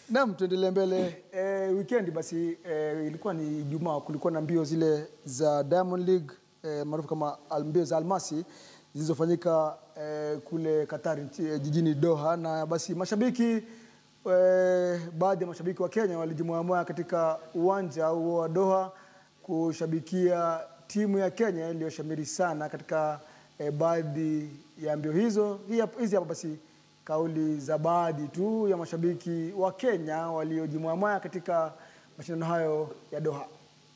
Naam, tuendelee mbele. E, weekend basi e, ilikuwa ni Ijumaa, kulikuwa na mbio zile za Diamond League e, maarufu kama al- mbio za almasi zilizofanyika e, kule Qatar nchi- e, jijini Doha, na basi mashabiki e, baadhi ya mashabiki wa Kenya walijumuamua katika uwanja huo wa Doha kushabikia timu ya Kenya iliyoshamiri sana katika e, baadhi ya mbio hizo. Hii hapa- Hizi hapa basi kauli za baadhi tu ya mashabiki wa Kenya waliojimwamaya katika mashindano hayo ya Doha.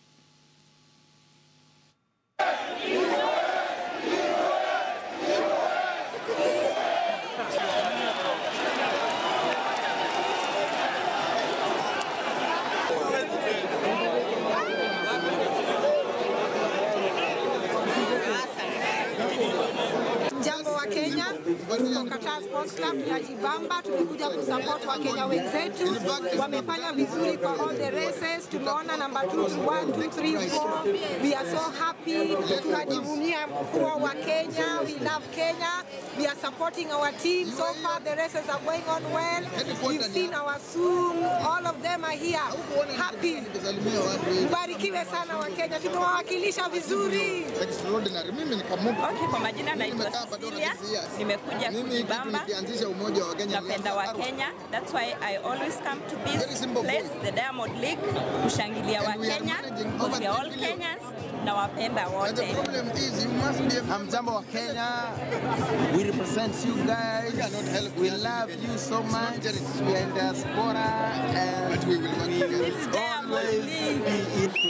Jambo wa Kenya, tuko Qatar Sports Club, tunajibamba, tumekuja kusupport wa Kenya wenzetu, wamefanya vizuri kwa all the races. Tumeona number 2 1 2 3 4 we are so happy, tunajivunia kuwa wa Kenya, we love Kenya, we are supporting our team. So far the races are going on well. We've seen our soon, all of them are here happy. Mbarikiwe sana wa Kenya, tumewawakilisha vizuri. Extraordinary. Mimi ni kamutu. Okay, kwa majina naitwa Nimekaa bado Cecilia. na years. Nimekuja Mimi hii kitu kujibamba. nikianzisha umoja wa Kenya Napenda wa nilianza Kenya. That's why I always come to Very this simple place, goal. the Diamond League, kushangilia wa And we are Kenya managing because over we are all 10 million. Kenyans na wapenda And the wote. problem is you must be a Hamjambo wa Kenya, we represent you guys. cannot help We us. love you so It's not much. charity. We are in diaspora and But we will work together. This is Diamond always League. be in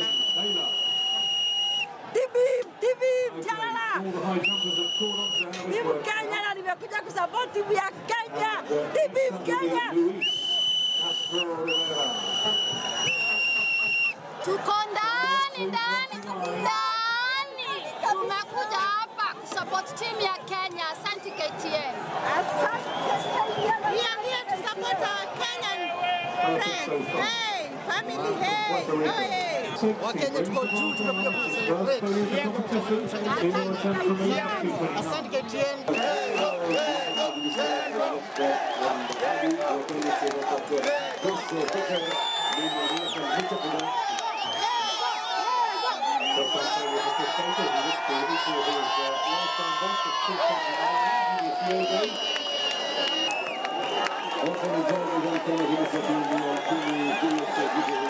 Tibim, tibim, chalala. Timu Kenya na nimekuja kusupport timu ya Kenya. Tibim Kenya. Tuko ndani ndani ndani, tumekuja hapa kusupport timu ya Kenya. Asante KTN. We are here to support our Kenyan friends. Hey, family, hey, oh, hey. Wakenya tuko juu, tumekuja kucelebrate. Asante KTN. Wafanyabiashara wa Kenya vile vile